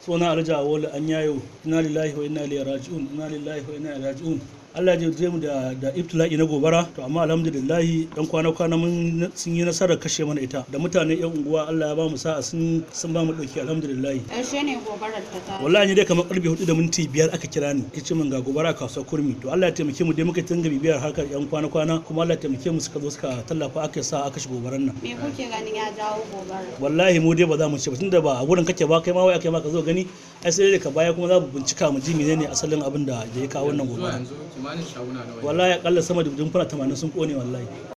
suna alhaji awolu an yayo inna lillahi wa inna ilaihi raji'un inna lillahi wa inna ilaihi raji'un Allah ya je mu da da ibtila'i na gobara to amma alhamdulillah dan kwana kwana mun sun yi nasarar kashe mana ita da mutane yan unguwa Allah ya ba mu sa'a sun sun ba mu dauki alhamdulillah Ƙarshe ne gobarar ta tashi. wallahi ni dai kamar karfe 4 da minti biyar aka kira ni kace min ga gobara a kasuwar kurmi to Allah ya taimake mu dai muka tunga bibiyar harkar yan kwana kwana kuma Allah ya taimake mu suka zo suka tallafa aka sa aka shiga gobaran nan Me kuke ganin ya jawo gobarar? wallahi mu dai ba za mu ce ba tunda ba a gurin kake ba kai ma wai aka yi maka zo gani ai sai dai ka baya kuma za mu bincika mu ji menene asalin abin da ya kawo wannan zuwa gobara yanzu kimanin shaguna nawa ne? wallahi akalla sama da dumfuna 80 sun kone wallahi